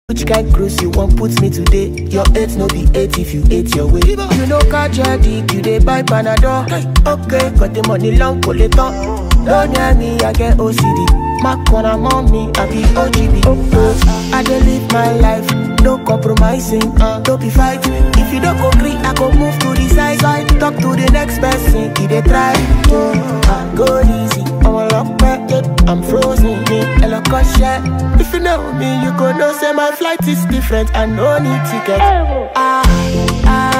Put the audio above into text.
Which kind cruise you want put me today? Your eight no be eight if you ate your way. You know catch your dick, you dey buy panadol. Okay, got the money long collector. Don't near me, I get OCD. My corner mommy, I be OGB. Uh, I dey live my life, no compromising. Uh, don't be fighting. If you don't agree, I go move to the side. side. Talk to the next person, he dey try. Uh, go easy, I'm a lock back, yeah. I'm frozen, me, hello, share. If you know me, you go know say my flight is different. I no need ticket. Ah, ah,